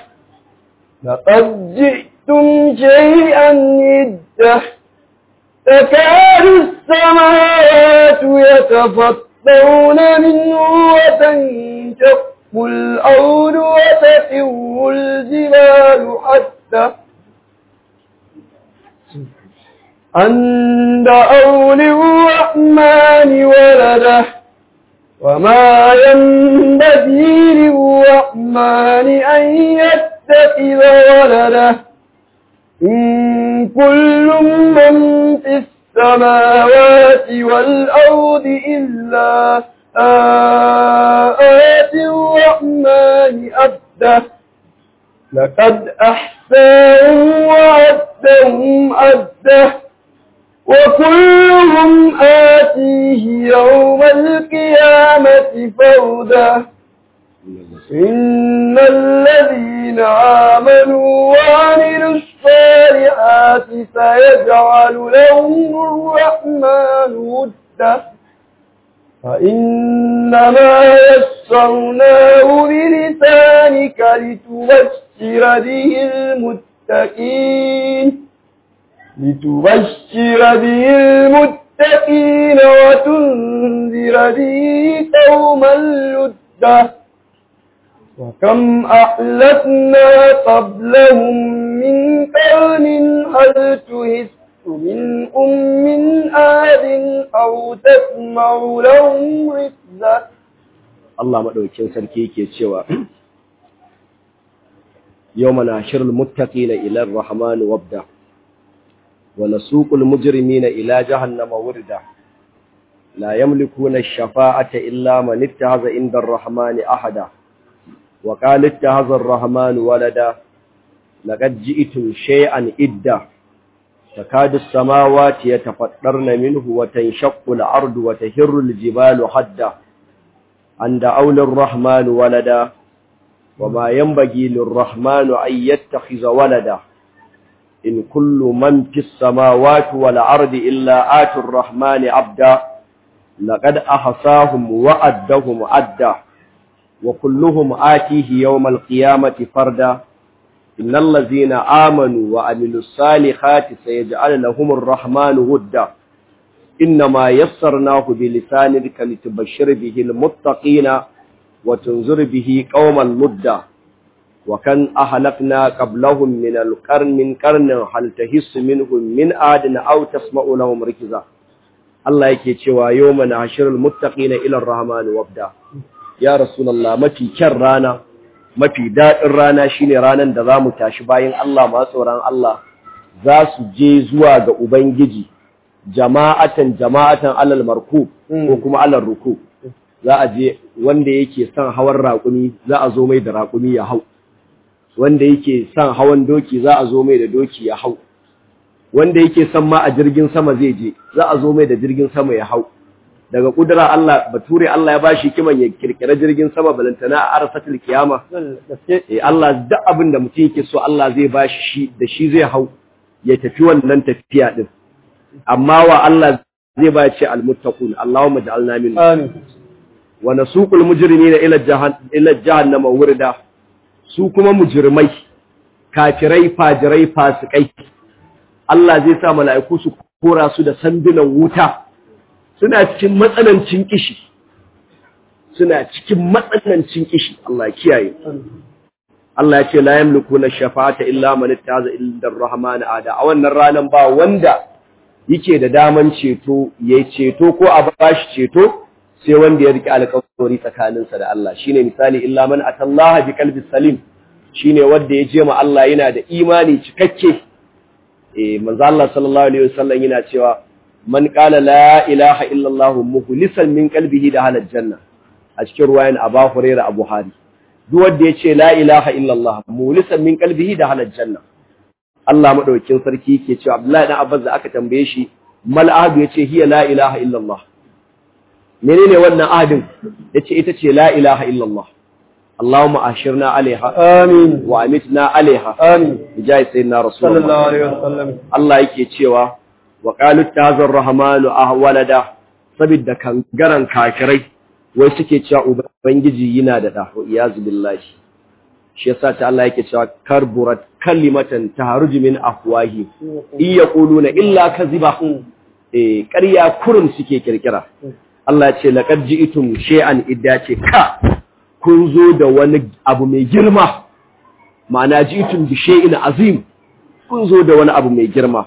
[SPEAKER 1] لقد جئتم شيئا إده تكاد السماوات يتفطرون منه وتنشق الأرض وتخر الجبال حتى أن دعوا للرحمن ولده وما ينبغي للرحمن أن يتخذ ولده إن كل من في السماوات والأرض إلا آت الرحمن أبده لقد أحساهم وعدهم أده وكلهم آتيه يوم القيامة فردا إن الذين آمنوا وعملوا الصالحات سيجعل لهم الرحمن ودا فإنما يسرناه بلسانك لتبشر به المتقين لتبشر به المتقين وتنذر به قوما لدا وكم أحلفنا قبلهم من قرن هل تهس منهم من آد أو تسمع لهم ركزا
[SPEAKER 2] Allah madaukakin sarki yake cewa yawma nashirul muttaqina ila ar-rahman wabda wa nasuqul mujrimina ila jahannama wurda la yamlikuna ash-shafa'ata illa man ittakhadha inda ar-rahmani ahada wa qala ittakhadha ar-rahman walada laqad ji'tum shay'an idda تكاد السماوات يتفطرن منه وتنشق الأرض وتهر الجبال حدا أن دعوا للرحمن ولدا وما ينبغي للرحمن أن يتخذ ولدا إن كل من في السماوات والأرض إلا آتوا الرحمن عبدا لقد أحصاهم وأدهم عدا وكلهم آتيه يوم القيامة فردا إن الذين آمنوا وعملوا الصالحات سيجعل لهم الرحمن ودا إنما يسرناه بلسانك لتبشر به المتقين وتنذر به قوما لدا وكان أهلكنا قبلهم من القرن من قرن هل تحس منهم من آد أو تسمع لهم ركزا Allah yake cewa yawma nahshurul muttaqina ila ar-rahman wabda ya rasulullah mafi kyan rana mafi dadin rana shine ranan da zamu tashi bayan Allah ma tsoron Allah za su je zuwa ga ubangiji jama'atan jama'atan alal marku ko kuma alal ruku za a je wanda yake son hawan raƙumi za a zo mai da raƙumi ya hau wanda yake son hawan doki za a zo mai da doki ya hau wanda yake son ma a jirgin sama zai je za a zo mai da jirgin sama ya hau daga kudura Allah bature Allah ya bashi kiman ya kirkira jirgin sama balantana a arsatul kiyama eh Allah duk abin da mutum yake so Allah zai bashi shi da shi zai hau ya tafi wannan tafiya din amma wa Allah zai ba ce almuttaqun Allahumma ja'alna min
[SPEAKER 1] amin
[SPEAKER 2] wa nasuqul mujrimina ila jahannam ila jahannama wurda su kuma mujrimai kafirai fajirai fasikai Allah zai sa mala'iku su kora su da sandunan wuta suna cikin matsanancin kishi suna cikin matsanancin kishi Allah kiyaye Allah ya ce la yamlikuna shafa'ata illa man ittaza illa ar-rahman ada a wannan ranan ba wanda yake da daman ceto yayi ceto ko a bashi ceto sai wanda ya rike alƙawari tsakaninsa da Allah shine misali illa man atallaha bi qalbi salim shine wanda ya je ma Allah yana da imani cikakke eh manzo Allah sallallahu alaihi wasallam yana cewa man qala la ilaha illa Allah mukhlisan min qalbihi da halal janna a cikin ruwayan Abu Hurairah Abu Hari duk wanda ya ce la ilaha illa Allah mukhlisan min qalbihi da halal janna Allah madaukakin sarki yake cewa Abdullahi dan Abbas da aka tambaye shi mal ahadu yace hiya la ilaha illa Allah menene wannan ahadin yace ita ce la ilaha illa Allah Allahumma ashirna alaiha
[SPEAKER 1] amin
[SPEAKER 2] wa amitna alaiha
[SPEAKER 1] amin
[SPEAKER 2] bijai sayyidina rasulullah
[SPEAKER 1] sallallahu alaihi wasallam
[SPEAKER 2] Allah yake cewa wa qalu tazar rahmanu ahwalada sabidda kangaran kafirai wai suke cewa ubangiji yana da da iyazu billahi shi yasa ta Allah yake cewa karburat kalimatan taharuju min afwahi in yaquluna illa kaziba eh ƙarya kurum suke kirkira Allah ya ce laqad ji'tum shay'an idda ce ka kun zo da wani abu mai girma ma'ana ji'tum bi shay'in azim kun zo da wani abu mai girma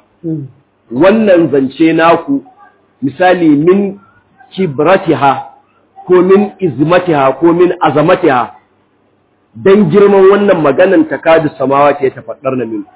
[SPEAKER 2] wannan zance naku misali min kibratiha ko min izmatiha ko min azamatiha dan girman wannan maganan takadu samawati ya tafaddar na min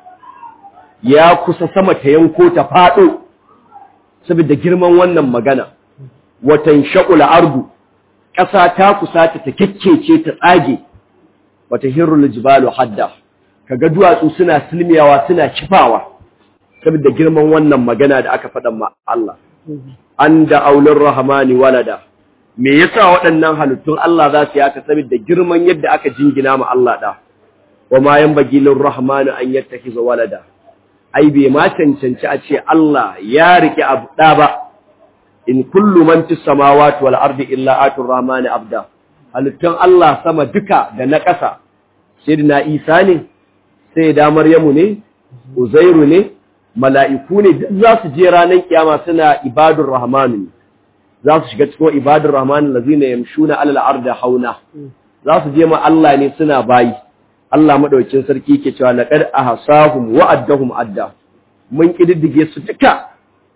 [SPEAKER 2] ya kusa sama ta yanko ta fado saboda girman wannan magana watan shaqul ardu ƙasa ta kusa ta kekkece ta tsage wata hirrul jibalu hadda kaga duwatsu suna silmiyawa suna kifawa saboda girman wannan magana da aka faɗa ma Allah an da aulur rahmani walada me yasa waɗannan halittun Allah za su yaka saboda girman yadda aka jingina ma Allah da wa ma yanbaghi lir rahmani an yattakhiza walada ai bai ma cancanci a ce Allah ya rike abu da ba in kullu man fis samawati wal ardi illa atur rahmani abda halittun Allah sama duka da na ƙasa sayyidina Isa ne sai da Maryamu ne Uzairu ne mala'iku ne duk za su je ranar kiyama suna ibadur rahmanu za su shiga cikin ibadur rahmanu lazina yamshuna alal arda hauna za su je ma Allah ne suna bayi Allah madaukakin sarki ke cewa laqad ahsahum wa addahum adda mun kididdige su duka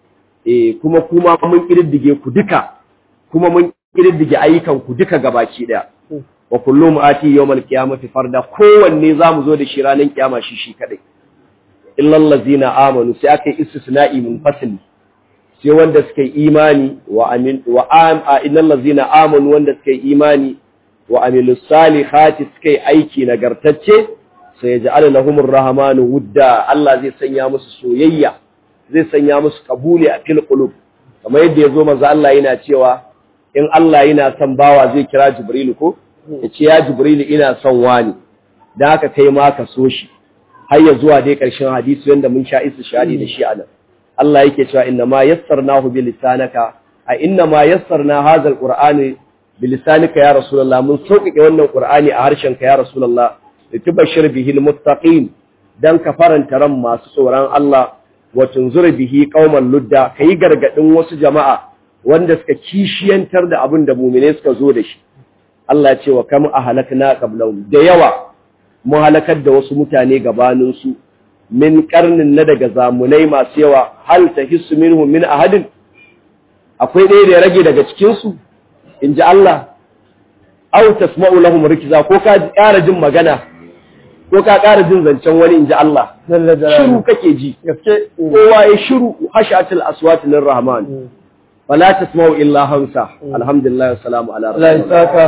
[SPEAKER 2] eh kuma kuma mun kididdige ku duka kuma mun kididdige ayyukan ku duka gabaki daya wa kullum ati yawmal qiyamati farda kowanne zamu zo da shi ranar kiyama shi shi kadai illal ladzina amanu sai aka yi istisna'i munfasil sai wanda suka yi imani wa amin wa am illal ladzina amanu wanda suka yi imani wa amilus salihati suka yi aiki nagartacce sai yaj'al lahumur rahmanu wudda Allah zai sanya musu soyayya zai sanya musu kabuli a fil qulub kamar yadda yazo manzo Allah yana cewa in Allah yana son bawa zai kira Jibril ko yace ya Jibril ina son wani dan haka kai ma ka so shi har ya zuwa dai ƙarshen hadisi wanda mun sha isa shadi da shi anan Allah yake cewa inna ma yassarnahu bi lisanaka a inna ma yassarna hadha alqur'ani bi lisanika ya rasulullah mun sauƙaƙe wannan qur'ani a harshen ka ya rasulullah litubashshir bihi almuttaqin dan ka faranta ran masu tsoron Allah wa tunzur bihi qauman ludda kai gargadin wasu jama'a wanda suka kishiyantar da abin da mu'mine suka zo da shi Allah ya ce wa kam ahlakna qablahum da yawa mu halakar da wasu mutane gabanin su min karnin na daga zamunai masu yawa hal tahissu minhum min ahadin akwai ɗaya da ya rage daga cikin su inji Allah aw tasma'u lahum rikza ko ka ƙara jin magana ko ka ƙara jin zancen wani inji Allah
[SPEAKER 1] Jalla jalaluhu.
[SPEAKER 2] shiru kake ji
[SPEAKER 1] gaske
[SPEAKER 2] kowa ya shiru hashatul aswat lirrahman fala tasma'u illa hamsa alhamdulillah wassalamu ala
[SPEAKER 1] Allah ya
[SPEAKER 2] rasulillah
[SPEAKER 1] saka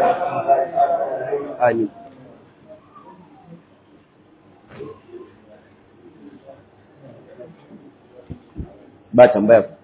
[SPEAKER 2] amin ba tambaya